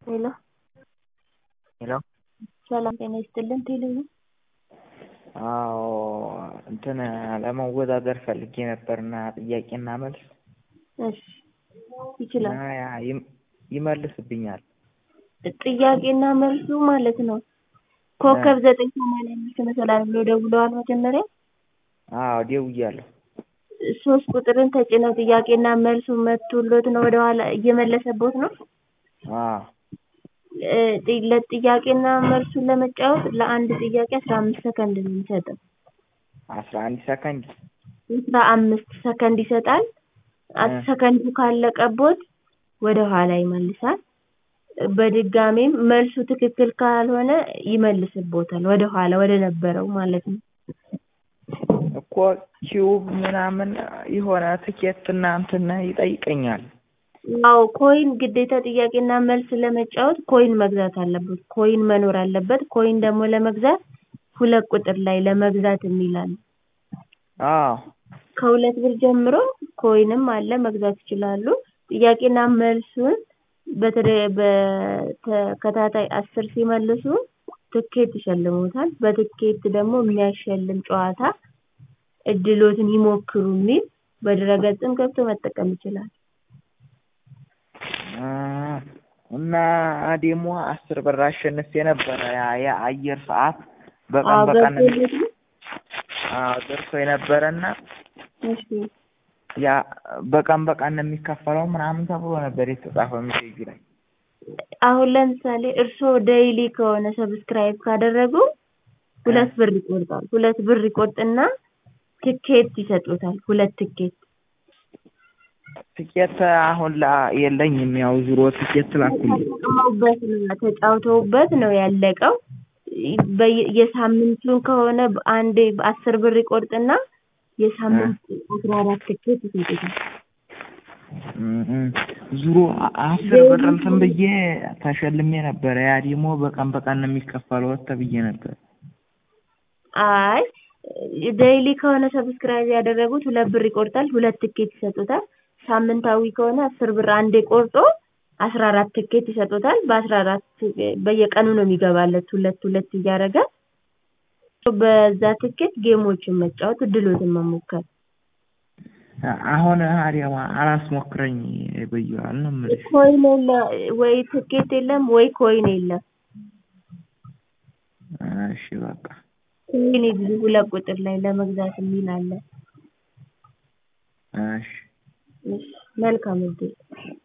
ሄሎ ሄሎ ሰላም ጤና ይስጥልን ቴሌብር አዎ እንትን ለመወዳደር ፈልጌ ነበርና ጥያቄና መልስ እሺ ይችላል እና ያ ይም- ይመልስብኛል ጥያቄና መልሱ ማለት ነው ኮከብ ዘጠኝ ሰማንያ አምስት መሰላል ብሎ ደውለዋል መጀመሪያ አዎ ደውያለሁ ሶስት ቁጥርን ተጭነው ጥያቄና መልሱ መቶሎት ነው ወደኋላ እየመለሰቦት ነው አዎ እ ጥ- ለጥያቄና መልሱን ለመጫወት ለአንድ ጥያቄ አስራ አምስት ሰከንድ ነው የሚሰጠው አስራ አንድ ሰከንድ አስራ አምስት ሰከንድ ይሰጣል አስ- እ ሰከንዱ ካለቀቦት ወደ ኋላ ይመልሳል በድጋሚም መልሱ ትክክል ካልሆነ ይመልስቦታል ወደ ኋላ ወደ ነበረው ማለት ነው እኮ ኪዩብ ምናምን የሆነ ትኬት እና እንትን ይጠይቀኛል አዎ ኮይን ግዴታ ጥያቄና መልስ ለመጫወት ኮይን መግዛት አለበት ኮይን መኖር አለበት ኮይን ደግሞ ለመግዛት ሁለት ቁጥር ላይ ለመግዛት የሚል አለ አዎ ከሁለት ብር ጀምሮ ኮይንም አለ መግዛት ይችላሉ ጥያቄና መልሱን በተደ በተከታታይ አስር ሲመልሱ ትኬት ይሸልሙታል በትኬት ደግሞ የሚያሸልም ጨዋታ እድሎትን ይሞክሩ የሚል በድረ-ገጽም ገብቶ መጠቀም ይችላል እ እና ደግሞ አስር ብር አሸንፌ ነበረ ያ የአየር ሰዓት በቀን አዎ በቀን ገብቶሎት ነው አዎ ደርሶኝ ነበረና እሺ ያ በቀን በቀን ነው የሚከፈለው ምናምን ተብሎ ነበር የተጻፈው ሜሴጁ ላይ አሁን ለምሳሌ እርስዎ ዴይሊ ከሆነ ሰብስክራይብ ካደረጉ ሁለት ብር ይቆርጣል ሁለት ብር ይቆርጥና ትኬት ይሰጡታል ሁለት ትኬት ትኬት አሁን ላ የለኝም ያው ዙሮ ትኬት ላኩልኝ ተጠቅመውበት ነው ተጫውተውበት ነው ያለቀው በየ የሳምንቱን ከሆነ አንዴ አስር ብር ይቆርጥና የሳምንት አስራ አራት ትኬት ይሰጡታል እ እ ዙሮ አ- አስር ብር እንትን ብዬ ተሸልሜ ነበረ ያ ደግሞ በቀን በቀን ነው የሚከፈለው ተብዬ ነበር አይ ዴይሊ ከሆነ ሰብስክራይብ ያደረጉት ሁለት ብር ይቆርጣል ሁለት ትኬት ይሰጡታል ሳምንታዊ ከሆነ አስር ብር አንዴ ቆርጦ አስራ አራት ትኬት ይሰጡታል በአስራ አራት በየቀኑ ነው የሚገባለት ሁለት ሁለት እያደረገ በዛ ትኬት ጌሞችን መጫወት እድሎትን መሞከር አሁን አሪያማ አላስሞክረኝ ብዬዋል ነው የምልሽ ኮይን የለ ወይ ትኬት የለም ወይ ኮይን የለም እሺ በቃ ኮይን ይግዙ ሁለት ቁጥር ላይ ለመግዛት የሚል አለ እሺ እሺ መልካም እድል